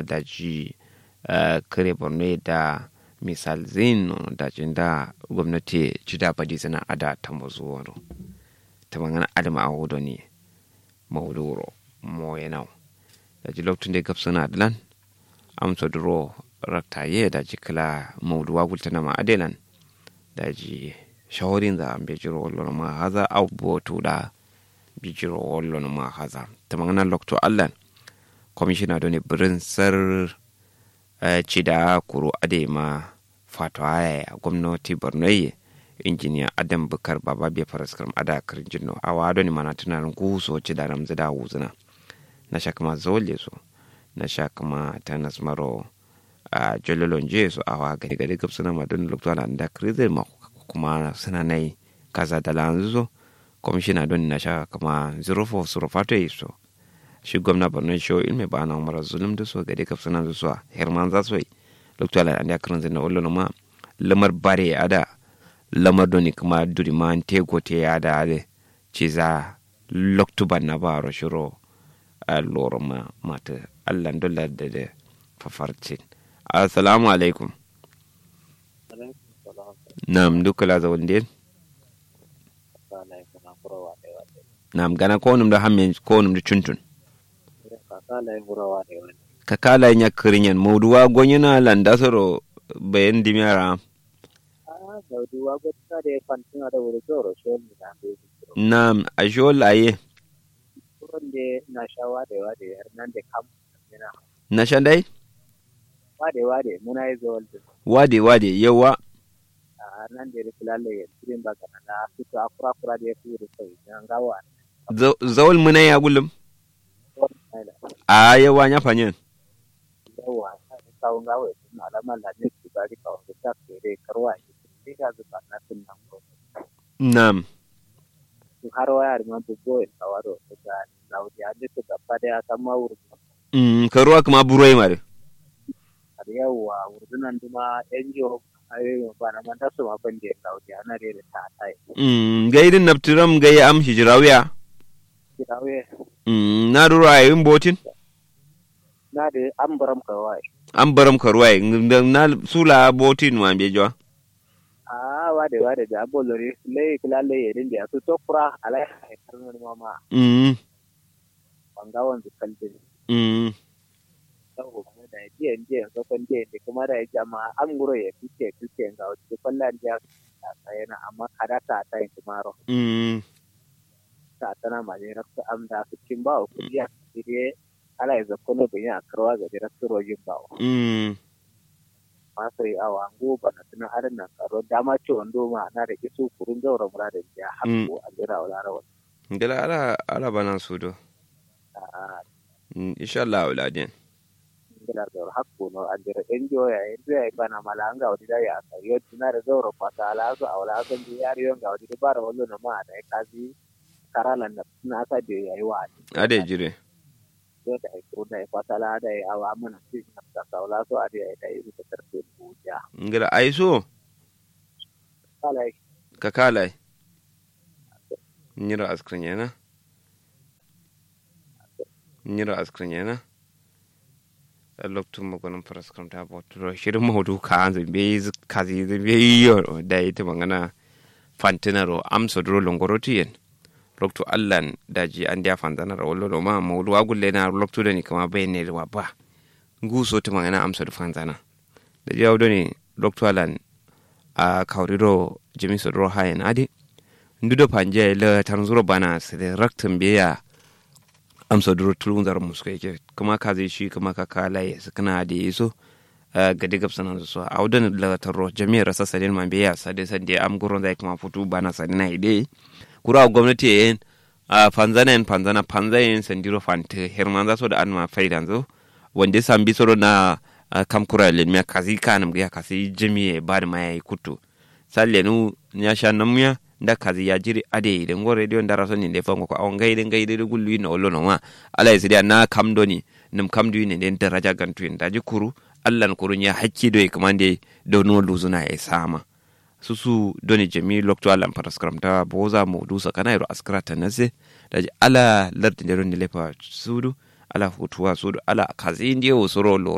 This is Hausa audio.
da ji kare borno da misal zin da jinda gwamnati jida badi zina ada ta mazuwaro ta mangana adama a hudu ne mauduro mo yanau da ji lokacin da gabsa na adalan amsa duro raktaye da ji kala mauduwa gulta na ma'adelan da ji shawarin da an bejiro wallon ma haza abubuwa da bijiro wallon ma haza ta mangana lokacin allan kwamishina da ne birin sar ci da kuro adema fato haya gwamnati borno injiniya adam bukar baba bai faraskaram ada karin jinno a wado ni mana tunanin guso ci da ramzi da wuzuna na sha kama zole so na sha kama tanas maro a jololon je so a wa gari gari gab suna madon lokacin da krize ma kuma suna nai kaza da lanzu so kwamishina don na sha kama 04 surufato yi so shi gwamna borno shi ilmi ba na umar zulum da so gari gab suna zuwa herman za su yi lokacin da karin zina ullo ma lamar bare a da lamar doni kuma duri ma te gote ya da ale ci za loktuban na ba ro shiro a loro ma mata allah dolla da da fafarcin assalamu alaikum nam duka la za wande nam gana ko num da hamme ko num da cuntun ka kala nya kirinyan mawduwa gonyina landasoro bayan dimiyara Naam, a shol aye. na sha wade wade nan da kam Na sha dai? wade wade muna yi zawal da Wade wade yawa. a nan da rikula le tirin ba kana na fito akura kura da ya fi da sai nan gawa Zawal muna ya gulum. A yawa nya fanyen. yawa kawun gawa na alama da ne su bari kawun da ta kere karwa ne ga zuba na tun nan ko Naam. su har waya ma bugo in kawaro da laudi a duk gaba da ya kama wurin Mm, karuwa kuma buroi mare. har yawa wurdunan duma NGO ayoyin ba na manta su ma ban da laudi ana da ta tai Mm, gairin naftiram gai am hijirawiya. kirawe Mm, na duro a yin botin. na da an baram kawai An baram karuwa na sula botin wa bejo. a wade wade da abolori lei kula lei yedin da su tokura alai haifar mama Mm, wanga wanzu kalbin mm, sau kuma da ya jiyan jiyan sokon jiyan da kuma da ya jama an guro ya fice fice ga wasu kwallon jiya a tsayana amma kada ta ta yin tumaro mm, ta tana ma ne raksu am da su cin bawa kudi a kire ala ya zakkono bin ya karwa ga jirar su rojin bawa mm. masu yi awa an goba na tunan arin nan karo dama ce wando ma na da isu kurun zaura muradin jiya haƙo a jira wa larawa Gala ala ala bana sudo. a Mm, insha Allah auladin. gila zaura haƙo no a jira NGO ya yanzu ya yi bana mala an ga wani da ya kariyo tuna da zaura kwasa ala su a wala kan ji yari yon ga wani da bara wallo na ma da ya kazi karalan na suna asa da ya yi wa Ade jire. so da ya kuro da ya kwasa la da ya awa mana su na ta saula so a da ya da ya yi da tarfe buja Ngala aiso kala ka kalai. Nyiro askrin yana. Nyiro askrin yana. loktu magonin faraskam ta boturo shirin mahudu ka an zambe kazi zambe yiyo da ita magana fantinaro amsa duro longoro tiyen loktu allan daji an dia fantanar wallo do ma mawdu agulle na loktu da ni kama bayne wa ba nguso ta magana amsa du fantana da jawo do ni loktu allan a kauriro jimi so duro hayen adi ndudo panje le tanzuro bana se raktum biya amsa duro tulun zar muska yake kuma ka zai shi kuma ka kala ya su kana da yaso ga digab sanan su a wadan la tarro jami'ar rasa sadin man biya sade sade am guron zai kuma futu bana sadina ide kura gwamnati yen a fanzana yen fanzana panza yen sandiro fante herman za so da an ma faidan zo wanda sambi soro na kam kura len me kazi kanam ga kasi jami'e ba da mai kutu salle nu nya sha namuya nda kazi ya jiri ade de ngo radio ndara so ni fango ko awon gaide gaide de gullu no ollo no ma ala yesi na kam doni num kam du ne den daraja gantu en daji kuru allan kuru nya hakki do e kamande do no luzuna e sama susu doni jami lokto allan paraskram ta boza mo du sa kana ro askra ta nase daji ala lardi de ron lepa sudu ala hutuwa sudu ala kazi ndiye o soro lo